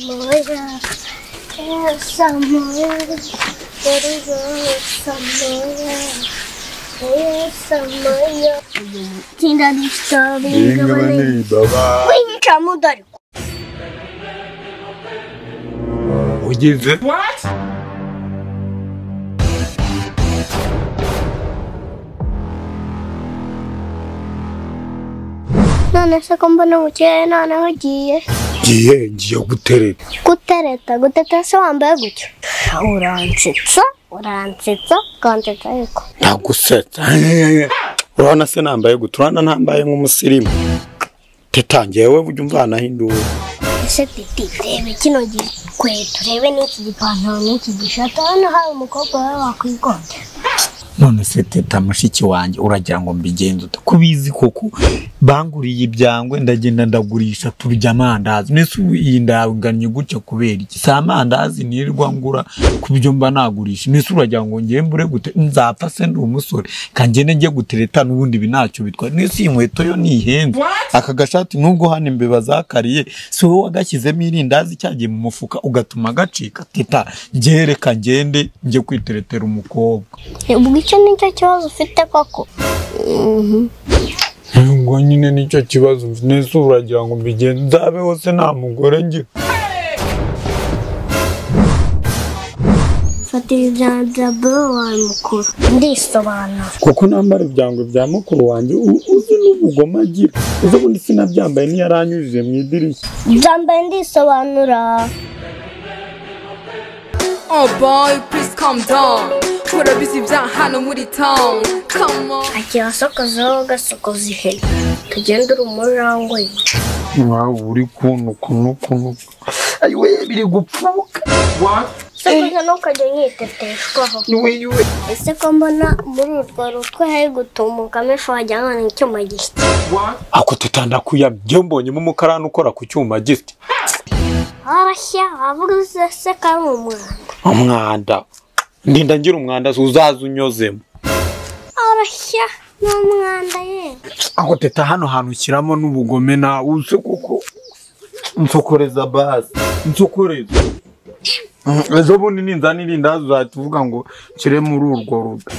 Samaya, yeah, Samaya, there is a Samaya, yeah, Samaya. Dzień dobry, to England, baba. Pojęcia mu Darku. Ugeze None se komponujcie, none chodzi. ngiye ngiye guterera Gutereta, gutereta se wambaye gutyo. Uransetsa, uransetsa, ukansetsa yuko. ntagusetsa urabona se nambaye gute urabona ntambaye nk'umusirimu teta ngewe ujya umva nahinduwe Ese titi, reba kino gikweto, urebe n'iki gipantaro n'iki gishati, hano hari umukobwa wawe wakwigonda. none se teta mushiki wanjye uragira ngo mbigenze ute ko ubizi koko banguriye ibyangwe ndagenda ndagurisha turya amandazi mbese ubu iyi ndanganye gutya kubera iki si amandazi nirirwa ngura ku byo mba nagurisha mbese uragira ngo ngewe mbure gute nzapfa se ndi umusore kangende njye gutereta n'ubundi ibi ntacyo bitwara mbese iyi nkweto yo ntihenze aka gashati nubwo hano imbeba zakariye si wowe wagashyizemo irindazi cyagiye mu mufuka ugatuma gacika teta ngereka ngende njye kwiteretera umukobwa ubwo icyo nicyo kibazo ufite koko ngo nyine nicyo kibazo nese uragira ngo mbigenze nzabeho se nta mugore ngira fata ibiganza bro wawe mukuru ndisobanura kuko nambara ibyangwe bya mukuru wanjye u- uzi n'ubugome agira ejo bundi sinabyambaye niyaranyujije mu idirishya byambaye ndisobanura Oh boy, please calm down. Put a busy down, hano muri town. Come on. agira asokozaho gasokoza ihene tugende uri umurango ye waba uri kuntu kuntu kuntu ayiwe biri gupfuka sokoza ntukajya nyiteteshwaho ese ko mbona muri urwo rutwe hari gutumukamo ifu wagira ngo ni icyuma gishya ako teta ndakuyamye ngewe mbonyemo umukarani ukora ku cyuma giti warashya wavuga ese ko ari umwanda umwanda ndinda ngira umwanda uzaza unyozemo warashya ni umwanda ye aho teta hano hantu ushyiramo n'ubugome nawe uze koko nsokoreza bazi nsokoreza Mm, ejo bundi ninzana irindazi uzahita uvuga ngo nshyire muri urwo ruda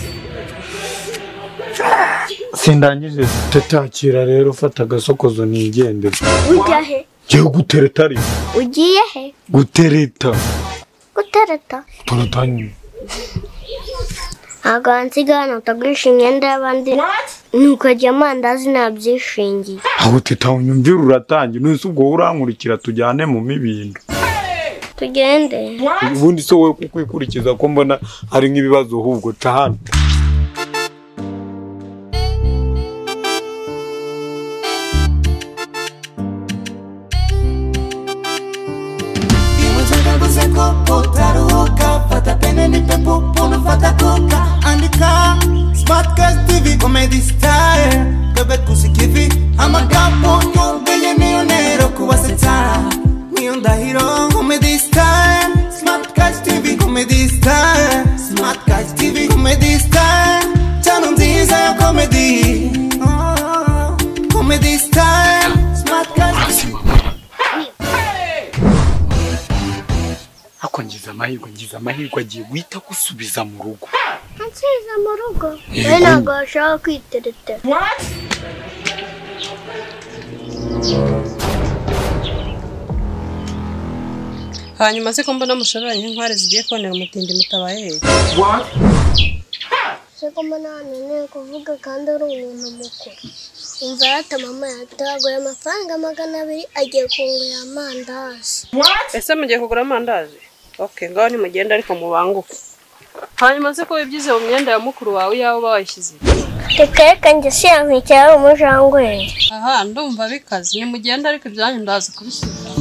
sindangije teta akira rero fata agasokozo nigendere ujya he ngewe gutereta ari ugiye he gutereta gutereta turatanye ntabwo wansiga hano utagurisha imyenda y'abandi ntukajya amandazi ntabyishingiye aho teta unyumvira uratangira none se ubwo wowe urankurikira tujyane mu mibindo tugende ubundi se wowe kukwikurikiza ko mbona hari nk'ibibazo ahubwo ca hano Iwezaga guseko utaruhuka fata pene nipe pupu nufata kuka andika Smartcast TV comedy style bebe kusikivi amagambo yumviye niyo ntero kubasetsa niyo ndahiro comedy style Smartcast TV comedy style Smartcast TV comedy style channel nziza ya comedy Oh, comedy style Smartcast ako ngize amahirwe ngize amahirwe agiye guhita gusubiza mu rugo nsize mu rugo we ntabwo washaka kwiteretera hanyuma se ko mbona mushoreranye nk'inkware zigiye konera umutindi mutabaye he? se ko mbona hano ntiwe kuvuga kandi uri umuntu mukuru umva yata mama yataguye amafaranga magana abiri agiye kungurira amandazi ese mugiye kugura amandazi ok ngaho nimugenda ariko mubanguke hanyuma se ko wibyize mu myenda ya mukuru wawe iyawe uba wayishyize reka njye si yankwikira ari umujangwe aha ndumva bikaze nimugenda ariko ibyanyu ndazi kubisubiza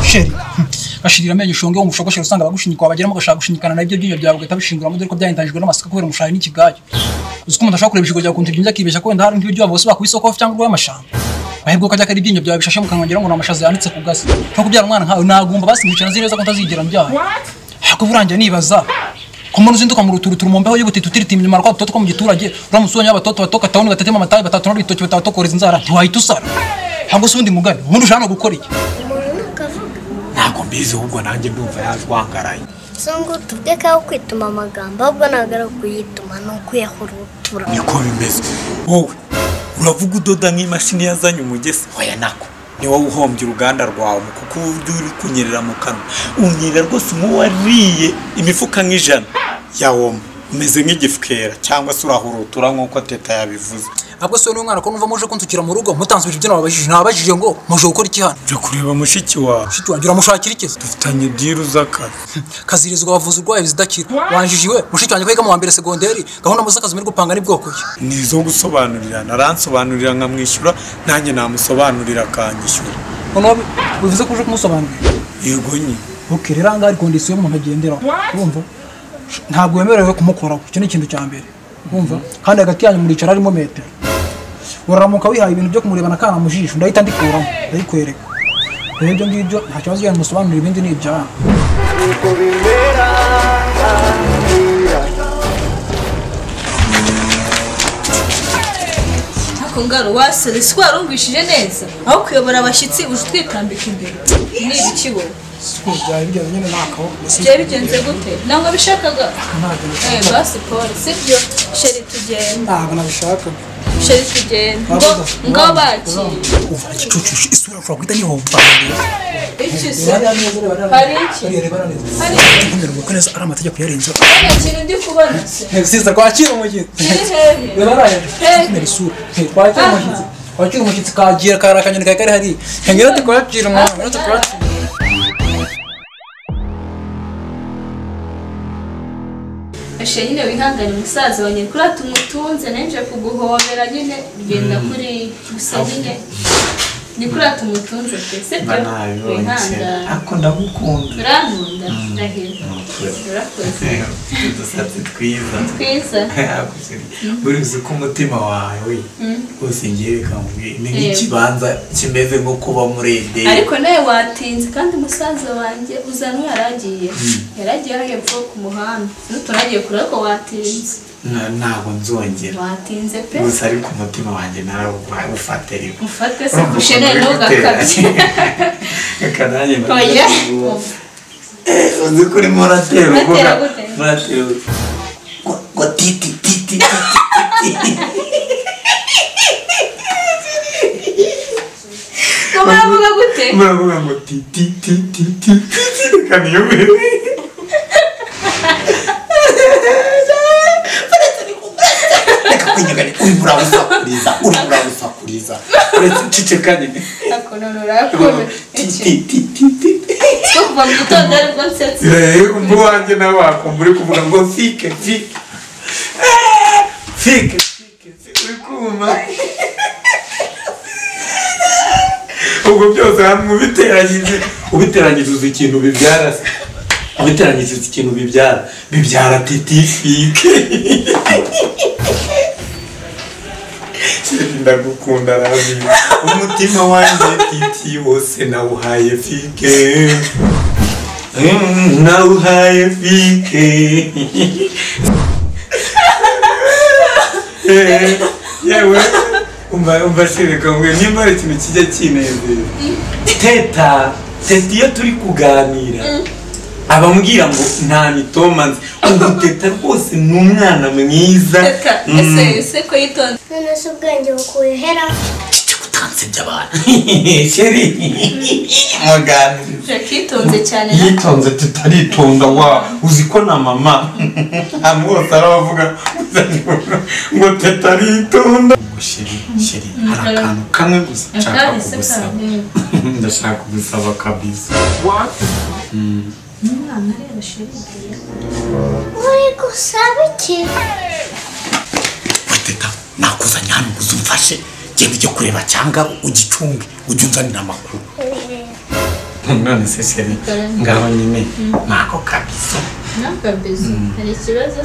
sheri bashirira amenyo ushonge wumva ushogoshye usanga abagushyinyikwa bageramo ugashaka gushinyikana nabyo ibyinyo byawe ugahita bishinguramo dore ko byahindanijwe n'amasaka kubera umushahi n'ikigayo uzi ko umuntu ashobora kureba ibishigo byawe ukuntu ibyinyo akibeshya ko wenda hari nk'ibiryo bose bakubisoko cyangwa urwaye amashamba ahubwo ko ajya ari ibyinyo byawe bishashe mu kanwa ngira ngo ni amashaza yanitse ku gasi nko kubyara umwana nkawe nagumba basi nkicana nzi neza ko ntazigera mbyara ariko burangiye nibaza ko umuntu uzinduka mu ruturuturu mu mbeho y'ubutiti utiritiye inyuma rwa dutoto two mu giturage uramutse ubonye abatoto batoka tawuni batatema amatabi batatu n'ibitoki batatokoreza inzara ntiwahita usara cyangwa se ubundi mugani ubundi ushaka no gukora iki umuntu ukavuga ntabwo mbizi ahubwo nanjye ndumva yazwangaraye so ngo tuvuge ko kwituma amagambo ahubwo ntabwo ari ukuyituma ni ukuyaho urutura niko bimeze wowe uravuga udoda nk'imashini yazanye umugesi oya nako ni wowe uhombye uruganda rwawe kuko uburyo uri kunyerera mu kanwa unyerera rwose nk'uwariye imifuka nk'ijana yawoma umeze nk'igifukera cyangwa se urahurutura nk'uko teta yabivuze ntabwo se wowe n'umwana ko numva muje kunsukira mu rugo mutanze ibintu nababajije nababajije ngo muje gukora iki hano jya kureba mushiki wawe shiti wanjye uramushakira ikiza dufitanye diru z'akazi kazirizwa bavuza urwaye zidakira wanjije iwe mushiki wanjye kwiga mu wa mbere segonderi gahunda mu z'akazi muri gupanga ni bwoko ki ni izo gusobanurirana aransobanurira nkamwishyura nanjye namusobanurira akanyishyura none wowe bivuze ko uje kumusobanurira yego nyine oke rero ahangaha hari kondisiyo y'umuntu agenderaho urumva ntabwo wemerewe kumukoraho icyo ni ikintu cya mbere urumva kandi hagati yanyu muricara harimo metero uraramuka wihaye ibintu byo kumurebana akana mu jisho ndahita ndikuramo ndayikwereka rero ibyo ngibyo nta kibazo iyo musobanurira ibindi ni ibyanyu Ako ngaro wasore si warumvishije neza aho kuyobora abashyitsi uje utwikambika imbere ni ibiki wowe siko byari bijyanye nyine n'akaho byari bigenze gute ntabwo bishakaga ntabwo Eh, nabishaka basi paul sibyo sheri tugenda ntabwo nabishakaga sheri tugenda ngo ngo bakire uva igicucucu isura ushobora guhita yihomba iki se bariya neza bariya hari iki hari iki nkomero kuko neza ari amategeko yarenze nta kintu ndi kubona se siza kwakira umushyitsi kiri hehe reba ariya kumera isura twakira umushyitsi wakira umushyitsi kagira kari akanyoni kari kari hariya hengera tukwakira umuntu rero tukwakira Ashe nyine wihangane musaza wa nyirikura tumutunze nenje kuguhobera nyine bigenda kuri gusa nyine nyirikura tumutunze pe sibyo wihangane ariko ndagukunda urankunda ndahira urakoze udusatsi twiza twiza buri uzi ko umutima wawe rwose ngiye reka nkubwire ni nk'ikibanza kimeze nko kuba muri edeni ariko nawe watinze kandi musaza wanjye uzanwe yaragiye yaragiye hariya hepfo ku muhanda n'uturagiye kure ariko watinze Na- ntabwo nzongera watinze pe gusa ariko umutima wanjye narawufate rero ufatwe se kusheneye ntugakabye reka nanjye oya uzi ko urimo uratera Uratera uvuga gute? uratera uvuga. Ngo- ngo titi titi titi ngo muravuga gute muravuga ngo titi titi titi titi reka niyobewe reka kunyegane urimo urawusakuriza urimo urawusakuriza uretse uceceka nyine akonono urakoze titi titi titi cyo kuva mu gitondo aribwo nsetse Eh, umva uwanjye nawe wakumva uri kuvuga ngo fike fike Eh, fike fike, fike, uri kuma ubwo byose hamwe ubiteranyije ubiteranyije uzi ikintu bibyara se ubiteranyije uzi ikintu bibyara bibyara titi fike Sheri, ndagukunda rabi umutima wanjye titi wose nawuhaye fike Mm, nawuhaye fike Eh, yewe umva umva shirika mwe nimba hari ikintu kijya kinezeza teta teta iyo turi kuganira abambwira ngo nta mitoma nzi ubu teta rwose ni umwana mwiza reka ese ese ko yitonze none se ubwenge bukuhera utansebya abantu sheri muganira yakitonze cyane na yitonze tutaritonda wa uzi ko na mama ahantu hose arabavuga ngo tutaritonda sheri sheri hari akantu kamwe gusa nshaka akahise kugusaba kawe ndashaka kugusaba kabisa umwana areba sheri uri gusaba iki teta nakuzanye hano ngo uzumfashe genda ujye kureba cyangwa ugicunge ujye unzanira amakuru none se seri ngaho nyine nako kabisa nakabizo hari ikibazo